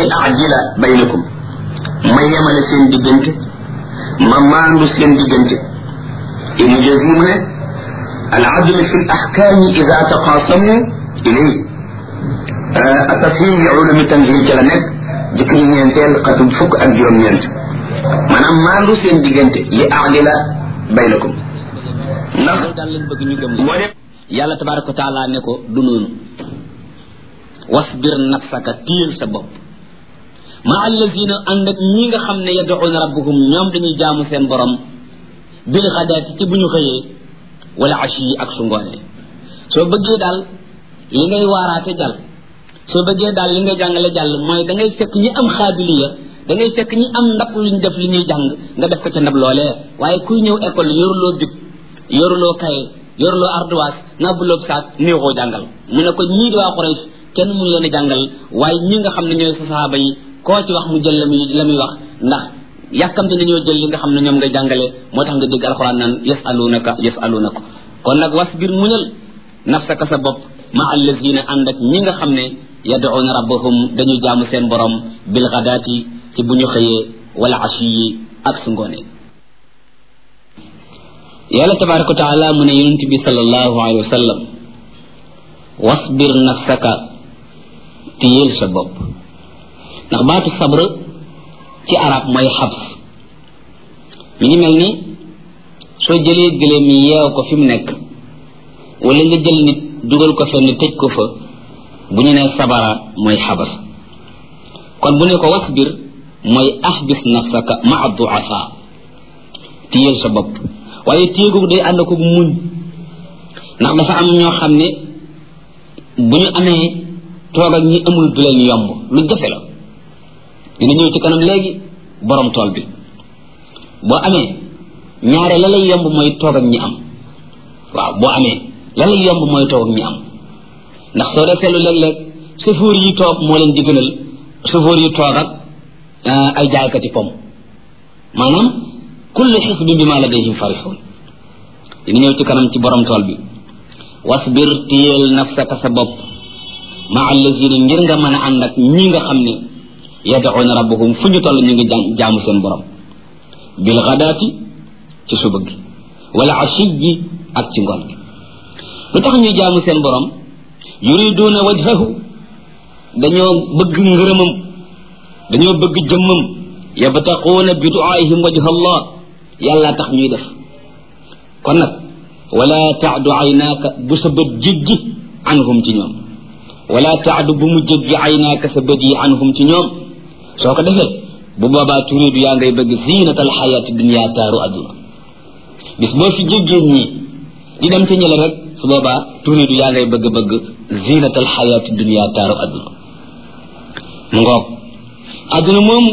li ajila baynakum ma yemale seen diggante ma maandu seen diggante ibnu jazim mu ne al adl fi l ahkami ida taqasamu ilay atafhim li ulumi tanzil ca la nekk jëkk ñu ñeenteel xatum fukk ak juróom-ñeent maanaam maandu seen diggante li ajila baynakum ndax daal lañ bëgg ñu gëm yàlla tabaraka wa taala ne ko du noonu wasbir nafsaka téyel sa bopp ma allazina ànd ak ñi nga xam ne yad'una rabbahum ñoom dañuy jaamu seen borom bil xadaati ci bu ñu xëyee wala ashi yi ak su ngoonee soo bëggee daal li ngay waaraate jàll soo bëggee daal li ngay jàngale jàll mooy da ngay fekk ñi am xaabiliya da ngay fekk ñi am ndab luñ def li ñuy jàng nga def ko ca ndab loolee waaye kuy ñëw école yoruloo big yoruloo kaye yoruloo ardoise ngàbbuloo saak néexoo jàngal mu ne ko ñii di waa Quraysh kenn mun leen a jàngal waaye ñi nga xam ne ñooy sa sahaaba yi koo ci wax mu jël la muy la muy wax ndax yàkkamte nañoo jël li nga xam ne ñoom nga jàngale moo tax nga dégg alxuraan naan yasalunaka yasalunaka kon nag wasbir muñal nafsaka sa bopp ma allazina ànd ak ñi nga xam ne yad'una rabbahum dañuy jaamu seen borom bil ghadaati ci bu ñu xëyee wala ashi yi ak su ngoonee yàlla tabaraka wa taala mu ne yonent bi sallallahu alayhi wa sallam wasbir nafsaka téyeel sa bopp ndax baatu sabr ci arab mooy xabs mi ngi mel ni soo jëlee gëléem yi yeew ko fi mu nekk wala nga jël nit dugal ko fenn tëj ko fa bu ñu nee sabara mooy xabas kon bu ne ko wasbir mooy ahbis nafsaka maa duafa téyeel sa bopp waaye téegu day ànd ko muñ ndax dafa am ñoo xam ne bu ñu amee toog ak ñi amul du leen yomb lu jafe la dina ñëw ci kanam léegi borom tool bi boo amee ñaare la lay yomb mooy toog ak ñi am waaw boo amee la lay yomb mooy toog ak ñi am ndax soo dee seetlu léeg-léeg chauffeur yi toog moo leen di gënal chauffeur yi toog ak ay jaaykati pom maanaam kullu xisbin bi ma ladayhim farixuun dina ñëw ci kanam ci borom tool bi wasbir téyeel nafsaka sa bopp ma allazina ngir nga mën a ànd ak ñi nga xam ne yad'una rabbahum fu ñu toll ñu ngi jaamu seen borom bil gadaati ci suba gi wala ashi ji ak ci ngoon gi lu tax ñuy jaamu seen borom yuriduuna wajhahu dañoo bëgg ngërëmam dañoo bëgg jëmmam yabtaquuna bi duaihim wajha allah yàlla tax ñuy def kon nag wala taadu aynaaka bu sa bët jéggi anhum ci ñoom wala taadu bu mu jéggi aynaaka sa bët yi anhum ci ñoom soo ko defee bu boobaa turidu yaa ngay bëgg zinat alxayaati dunia taaru adduna bis boo fi jéggee ñii di dem ci ñële rek su boobaa turidu yaa ngay bëgg bëgg zinat alxayaati dunia taaru adduna mu ngoog adduna moomu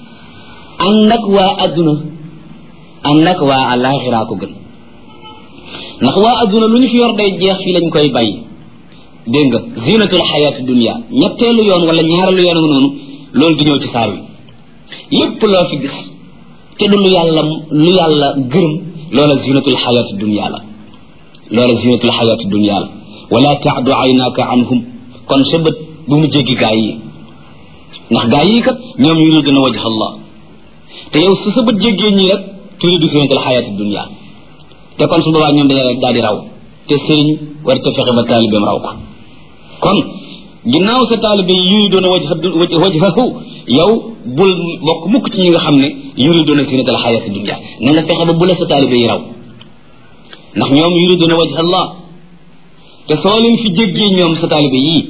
ànd ak waa adduna ànd ak waa alaxiraa ko gën ndax waa adduna lu ñu fi yor day jeex fii lañ koy bàyyi dégg nga zinatul xayaati dunia ñetteelu yoon wala ñaareelu yoon nga noonu loolu di ñëw ci saar wi lépp loo fi gis te du lu yàlla lu yàlla gërëm loola zinatul xayaati dunia la loola zinatul xayaati dunia la wala taadu aynaka anhum kon sa bët bu mu jéggi gaa yi ndax gaa yi kat ñoom yuriduna wajha allah te yow su sa bët jéggee ñii rek turidu zinatul xayaati dunia te kon su boobaa ñoom dañuy daal di raw te sëriñ war te fexe ba taalibeem raw ko kon ginnaaw sa taalibe yi yuri doon a waj wajhahu yow bul bokk mukk ci ñi nga xam ne yuri doon a zinatal xayaati dunia na nga fexe ba bu la sa taalibe yi raw ndax ñoom yuri doon a wajha allah te soo leen fi jéggee ñoom sa taalibe yii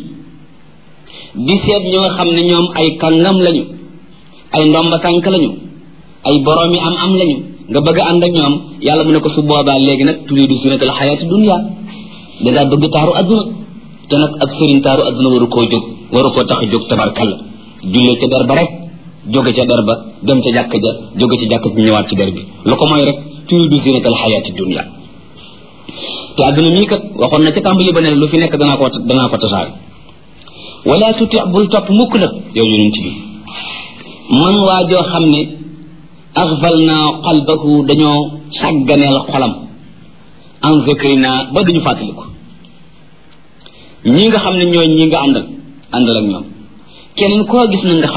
di seet ñoo nga xam ne ñoom ay kàngam lañu ay ndomba tànk lañu ay boroomi am am lañu nga bëgg ànd ak ñoom yàlla mu ne ko su boobaa léegi nag turidu zinatal xayaati dunia dangaa bëgg taaru adduna te nag ab sëriñ taaru adduna waru koo jóg waru koo tax a jóg tabarkalla jullee ca der ba rek jóge ca der ba dem ca jàkk ja jóge ca jàkk ji ñëwaat ci der bi lu ko mooy rek turidu zinatal xayaati dunia te adduna mii kat waxoon na ca tàmbali ba ne lu fi nekk danaa ko danaa ko tasaare wala tuti bul topp mukk nag yow yonent bi man waa joo xam ne axfal naa qalbahu dañoo sàgganeel xolam an zikrina ba duñu fàttaliku ñi nga xam ne ñooy ñi nga àndal àndal ak ñoom keneen koo gis na nga xam